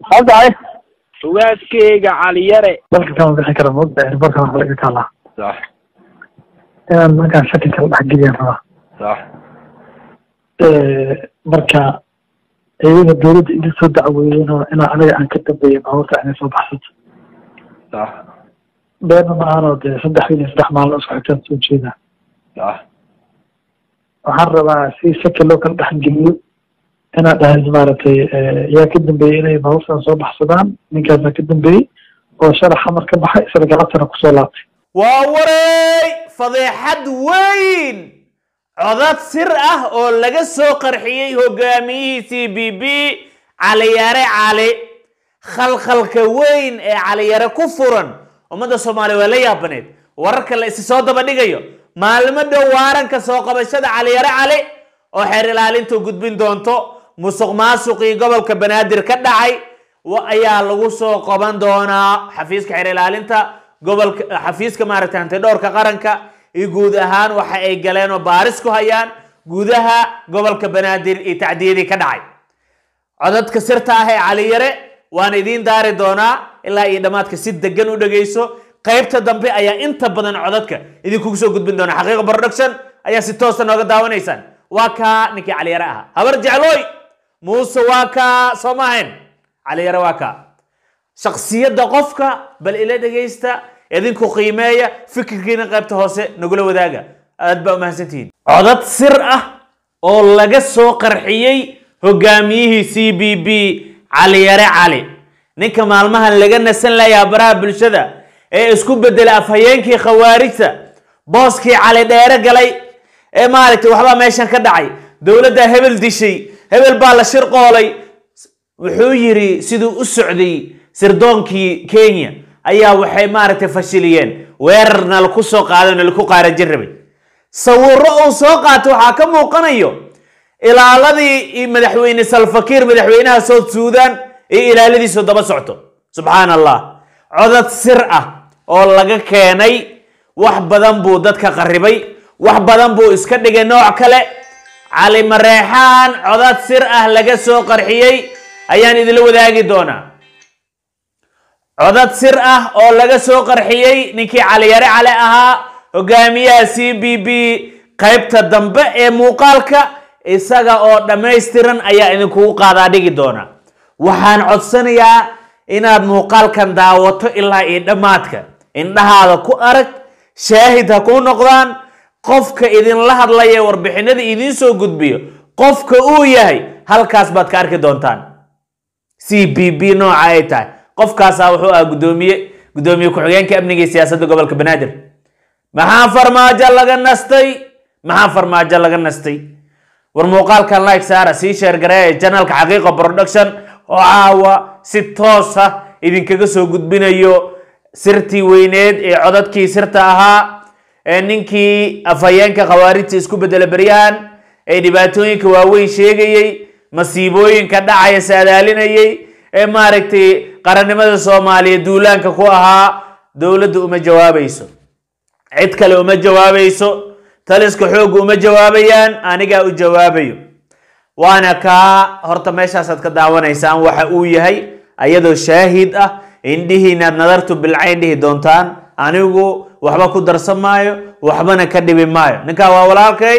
haddahay ugaaskeyga caliyare dalka kama bixin kara maogta airportka wax laga taalaa sax inaan markaan shaki kala dhexgeliyaan rabaa sax marka iyada dawladda iga soo dacweeyeen oo inaa aniga aan ka dambeeya baabuurta inay soo baxsato sax beena maahanoo dee saddex wiil iyo saddex maalin isku xigtaan soo jeedaa sax waxaan rabaa si shaki loo kala dhexgeliyo inaa dhahay maaragtay yaa ka dambeeyey inay baabuurtan soo baxsadaan ninkaasaa ka dambeeyey oo sharax xamar ka baxay isla galabtana kusoo laabtay waa wareey fadeexad weyn codad sir ah oo laga soo qarxiyey hogaamiyihii c b b caliyare cali khalkhalka weyn ee caliyare ku furan ummadda soomaaliya waa la yaabaneed wararka la isi soo daba dhigayo maalmo dhow waaranka soo qabashada caliyare cali oo xeer ilaalintu gudbin doonto musuq maasuqii gobolka banaadir ka dhacay wa- ayaa lagu soo qaban doonaa xafiiska xeer ilaalinta gobolka xafiiska maaragtay hantidhowrka qaranka iyo guud ahaan waxa ay galeen oo baaris ku hayaan gudaha gobolka banaadir iyo tacdiyadii ka dhacay codadka sirta ah ee caliyare waan idiin daari doonaa ilaa iyo dhammaadka si degan u dhegayso qaybta dambe ayaa inta badan codadka idinkugu soo gudbin doona xaqiiqa production ayaa si toosa nooga daawanaysaan waa kaa ninkii caliyare ahaa habar jeclooy muuse waa kaa soo maahayn caliyare waa kaa shaksiyadda qofka bal ila dhegaysta idinku qiimeeya fikirkiina qaybta hoose nagula wadaaga aad baa umahadsantihiin codad sir ah oo laga soo qarxiyey hogaamiyihii c b b caliyare cali ninka maalmahan laga nasan layaa baraha bulshada ee isku bedelay afhayeenkii khawaarijta booskii cali dheere galay ee maaragtay waxbaa meeshan ka dhacay dowladdaa hebel dishay hebel baa la shirqoolay wuxuu yidhi siduu u socday sirdoonkii kenya ayaa waxay maaragtay fashiliyeen weerar nalaku soo qaado nalaku qaarajin rabay sawiro uu soo qaatay waxaa ka muuqanayo ilaaladii iyo madaxweyne salfakiir madaxweynaha south sudan iyo ilaaladiisu daba socto subxaan allah codad sir ah oo laga keenay wax badan buu dadka qarribay wax badan buu iska dhigay nooc kale cali mareexaan codad sir ah laga soo qarxiyey ayaan idinla wadaagi doonaa codad sir ah oo laga soo qarxiyey ninkii caliyare cali ahaa hogaamiyaha c b b qaybta dambe ee muuqaalka isaga oo dhammaystiran ayaa idinkugu qaadaa dhigi doona waxaan codsanayaa inaad muuqaalkan daawato ilaa iyo dhammaadka indhahaada ku arag shaahid ha kuu noqdaan qofka idinla hadlaya warbixinada idiin soo gudbiyo qofka uu yahay halkaas baad ka arki doontaan c b b nooca ay tahay qofkaasaa wuxuu ah gudoomiye gudoomiye ku-xigeenka amniga iyo siyaasadda gobolka banaadir maxaa farmaajo laga nastay maxaa farmaajo laga nastay war muuqaalkan like saara sii sheer gareeya janalka xaqiiqa production oo caawa si toosa idinkaga soo gudbinayo sirtii weyneed ee codadkii sirta ahaa ee ninkii afhayeenka khawaarijta isku bedela beryahan ee dhibaatooyinka waaweyn sheegayey masiibooyinka dhacaya saadaalinayay ee maaragtay qarannimada soomaaliya duulaanka ku ahaa dowladda uma jawaabayso cid kale uma jawaabayso taliska xoogga uma jawaabayaan anigaa u jawaabayo waana kaa horta meeshaasaad ka daawanaysaan waxa uu yahay ayadoo shaahid ah indhihiinaad nadartu bilcayn dhihi doontaan anigu waxba ku darsan maayo waxbana ka dhibi maayo ninkaa waa walaalkay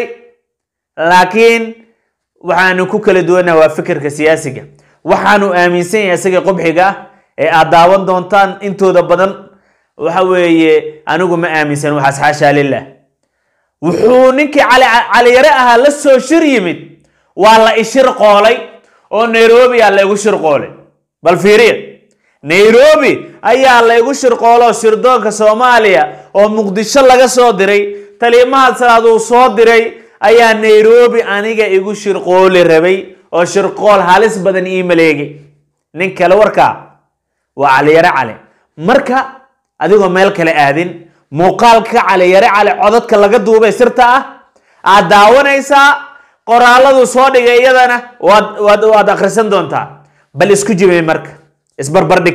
laakiin waxaanu ku kala duwannaha waa fikirka siyaasiga waxaanu aaminsan yahay isaga qubxiga ah ee aad daawan doontaan intooda badan waxa weeye anigu ma aaminsan waxaas xaashaa lilah wuxuu ninkii cali caliyare ahaa la soo shir yimid waa la ishir qoolay oo nairobi aa la igu shir qoolay bal fiiriya nairobi ayaa la igu shir qooloo shirdoonka soomaaliya oo muqdisho laga soo diray taliimaha salaad uu soo diray ayaa nairobi aniga igu shirqooli rabay oo shirqool halis badan ii maleegay nin kale warkaa waa caliyare cali marka adigoo meel kale aadin muuqaalka caliyare cali codadka laga duubay sirta ah aad daawanaysaa qoraaladu soo dhigay iyadana waad waad waad akhrisan doontaa bal isku jibay marka isbarbardhig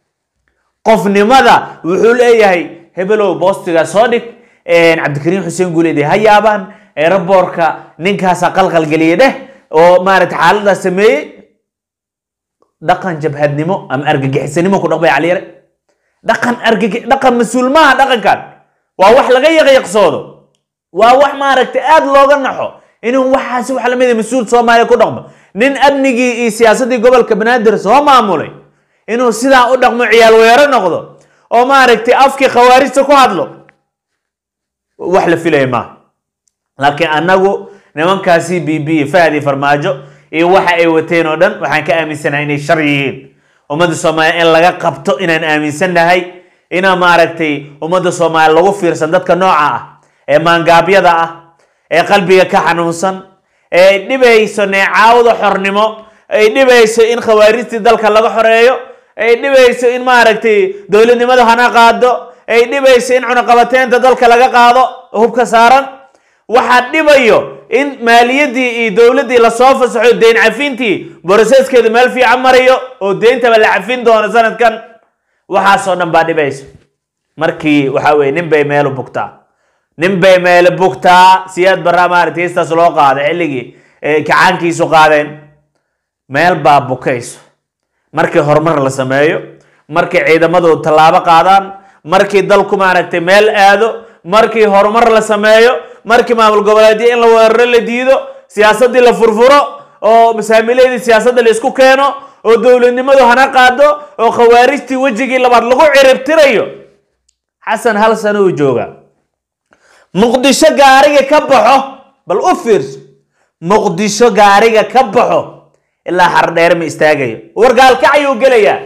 qofnimada wuxuu leeyahay hebelow boostiga soo dhig cabdikariim xuseen guuleed ha yaabaan eraboorka ninkaasa qalqal geliyay dheh oo maaragtay xaaladaas sameeyey dhaqan jabhadnimo ama argagixisanimo ku dhaqmay caliyare dhaqan argagi dhaqan mas-uul maaha dhaqankan waa wax laga yaqyaqsoodo waa wax maaragtay aada looga naxo inuu waxaasi wax lamid mas-uul soomaaliya ku dhaqmo nin amnigii iyo siyaasaddii gobolka banaadir soo maamulay inuu sidaa u dhaqmo ciyaal weero noqdo oo maaragtay afkii khawaarijta ku hadlo wax la filaya maaha laakiin annagu nimankaasi b b fahad iyo farmaajo iyo waxa ay wateen oo dhan waxaan ka aaminsanahay inay shar yihiin ummadda soomaaliya in laga qabto inaan aaminsannahay inaa maaragtay ummadda soomaaliya lagu fiirsan dadka nooca ah ee maangaabyada ah ee qalbiga ka xanuunsan ee ay dhibayso neecaawda xornimo ay dhibayso in khawaarijtii dalka laga xoreeyo ay dhibayso in maaragtay dowladnimada hana qaado ay dhibayso in cunaqabateynta dalka laga qaado hubka saaran waxaa dhibayo in maaliyaddii iyo dowladdii lasoo fasaxo deyn cafintii boroseskeedu meel fiican marayo oo deyntaba la cafin doono sanadkan waxaasoo dhan baa dhibayso markii waxa weye nin bay meelu bugtaa nin bay meelu bugtaa siyaad baraa maaragtay heestaas loo qaaday xilligii kacaankiisu qaadeen meel baa bukayso markii horumar la sameeyo markii ciidamadu tallaabo qaadaan markii dalku maaragtay meel aado markii horumar la sameeyo markii maamul goboleedyo in la weeraro la diido siyaasaddii la furfuro oo masaamiiladii siyaasadda la isku keeno oo dowladnimadu hana qaado oo khawaarijtii wejigii labaad lagu ciribtirayo xasan hal sano uu joogaa muqdisho gaariga ka baxo bal u fiirso muqdisho gaariga ka baxo ilaa hardheere ma istaagayo wargaalkacayuu gelayaa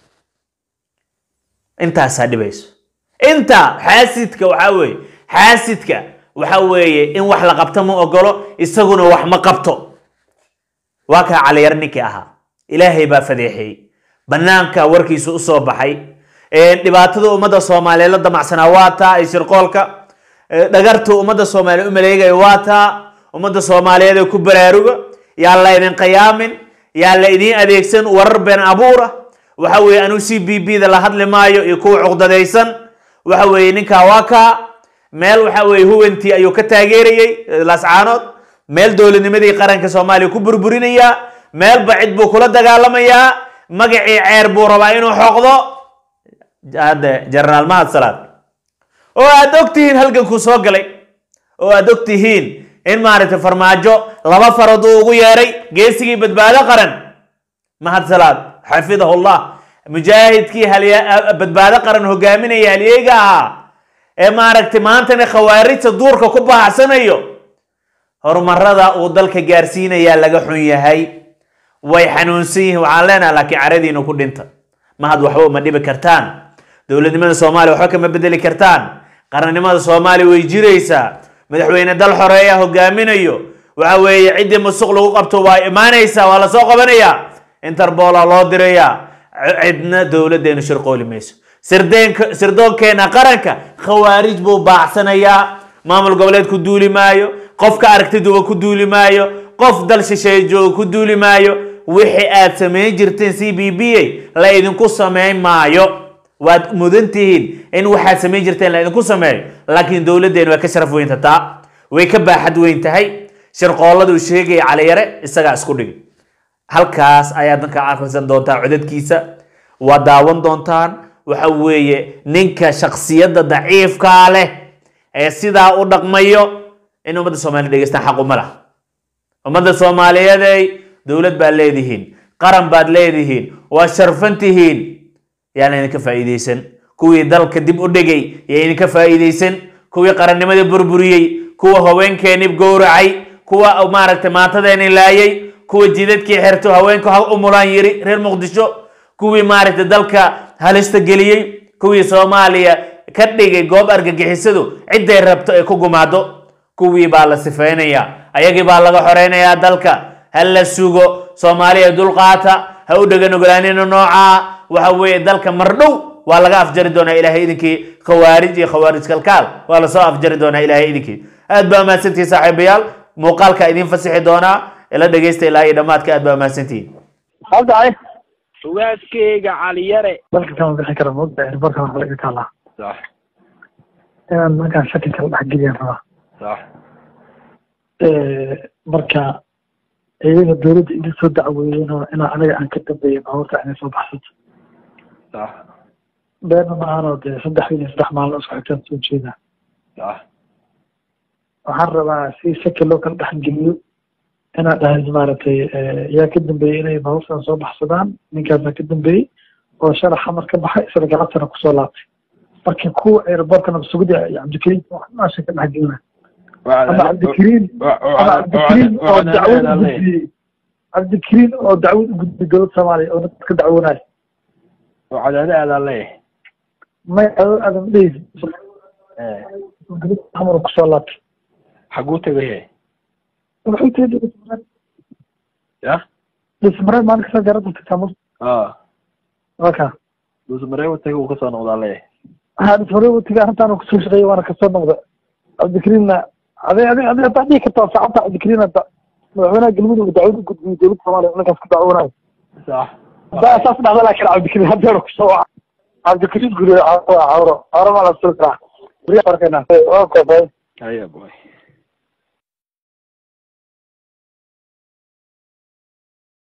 intaasaa dhibayso inta xaasidka waxaa weeye xaasidka waxa weeye in wax la qabto ma ogolo isaguna wax ma qabto waa kaa caliyar ninkii ahaa ilaahay baa fadeexeeyey banaanka warkiisu usoo baxay dhibaatada ummadda soomaaliyeed la damacsanaa waa taa ay shirqoolka dhagartu ummadda soomaaliyeed u maleegaya waa taa ummadda soomaaliyeed ee ku baraaruga yaa la idin qiyaamin yaa la idiin adeegsan warar been abuura waxa weeye anuu c b b da la hadli maayo iyo kuwa cuqdadaysan waxa weeye ninkaa waa kaa meel waxa weeye huwantii ayuu ka taageerayey laascaanood meel dowladnimadii qaranka soomaaliya ku burburinayaa meelba cid buu kula dagaalamayaa magacii ceer buu rabaa inuu xoqdo hadde jenaraal mahad salaad oo aad og tihiin halgankuu soo galay oo aad og tihiin in maaragtay farmaajo laba farood uu ugu yeeray geesigii badbaado qaran mahad salaad xafidahullah mujaahidkii badbaado qaran hogaaminaya halyeega ahaa ee maaragtay maantana khawaarijta duurka ku bahacsanayo horumarada uu dalka gaarsiinayaa laga xun yahay way xanuunsan yihiin waxaan leenaha laakiin caradiina ku dhinta mahad waxba uma dhibi kartaan dowladnimada soomaaliya waxba kama bedeli kartaan qarannimada soomaaliya way jiraysaa madaxweyne dal xoreeya hogaaminayo waxa weeye ciddii musuq lagu qabto waa imaanaysaa waa lasoo qabanayaa interbola loo dirayaa cidna dowladdeenu shirqooli mayso sirdeenka sirdoonkeena qaranka khawaarij buu baacsanayaa maamul goboleed ku duuli maayo qof ka aragtiduba ku duuli maayo qof dal shisheeye jooga ku duuli maayo wixii aad samayn jirteen c b b a la idinku samayn maayo waad mudan tihiin in waxaad samayn jirteen la idinku sameeyo laakiin dowladdeenu way ka sharaf weynta taa way ka baaxad weyn tahay shirqoolladu sheegaya caliyare isagaa isku dhigi halkaas ayaad danka akhrisan doontaan codadkiisa waa daawan doontaan waxa weeye ninka shaksiyadda daciifkaa leh ee sidaa u dhaqmayo in ummadda soomaliya dhegeystaan xaq uma laha ummadda soomaaliyeeday dowlad baad leedihiin qaran baad leedihiin waa sharfan tihiin yaana idinka faa'iidaysan kuwii dalka dib u dhigay yaa idinka faa'iidaysan kuwii qarannimadii burburiyey kuwa haweenkeenii gowracay kuwa maaragtay maantadeenii laayay kuwa jidadkii xerto haweenku ha umulaan yiri reer muqdisho kuwii maaragtay dalka halista geliyey kuwii soomaaliya ka dhigay goob argagixisadu cidday rabto ay ku gumaado kuwii baa la sifeynayaa ayagii baa laga xoreynayaa dalka ha la sugo soomaaliya dulqaata ha u dhegan ogolaanina noocaa waxa weeye dalka mardhow waa laga afjari doonaa ilaahay idinkii khawaarij iyo khawaarij kalkaal waa lasoo afjari doonaa ilaahay idinkii aad baa mahadsantihi saaxiibayaal muuqaalka idiin fasixi doonaa ila dhegeysta ilaa iyo dhammaadka aad baa mahadsantihi habdacay ugaaskeyga caliyare dalka kama bixi kara moogta airborka wax laga taalaa sax inaan markaan shaki kala dhex geliyaan rabaa sax marka iyaga dowladda iga soo dacweeyeen oo inaa aniga aan ka dambeeya baabuurta inay soo baxsato sax beena maahanoo dee saddex wiil iyo saddex maalin isku xigtaan soo jeedaa sax waxaan rabaa si shaki loo kala dhexgeliyo inaan dhahay maaragtay yaa ka dambeeyey inay baabuurtan soo baxsadaan ninkaasaa ka dambeeyey oo sharaxa mar ka baxay isla galabtana kusoo laabtay marka kuwa aerobortkana sugida cabdikariim waxaasha ka dhexgelina ama cabdikariim ama cabdikariim oo dacwad u gudbiyey cabdikariim oo dacwad u gudbiyey dowladda soomaaliya oo dadka dacwoonayo oo cadaade aadaan leeyahay may aadan dhehis xamar kusoo laabtay xaguu tegaya wuxuu tiri dhismareed ya dhismareed maalin kasta garada tagtaa mus a waka dhuusmareeba taga uu kasoo noqdaa leeyahay waxaa dhismareed watiga arrintaan kusoo shaqeeyay waana kasoo noqda cabdikariimna adi adi adi hadaa dhihi kartaa saacadta cabdikariim hadda madaxweynaha galmudug dacwad u gudbiyey dowladda soomaaliya ninkaas ku dacwoonayo sax haddaa saas dhacda laakiin cabdikariim haddeer kusoo waca cabdikariim guriga cawro cawro maa la suri karaa gurya arkayna waa koobay haya boy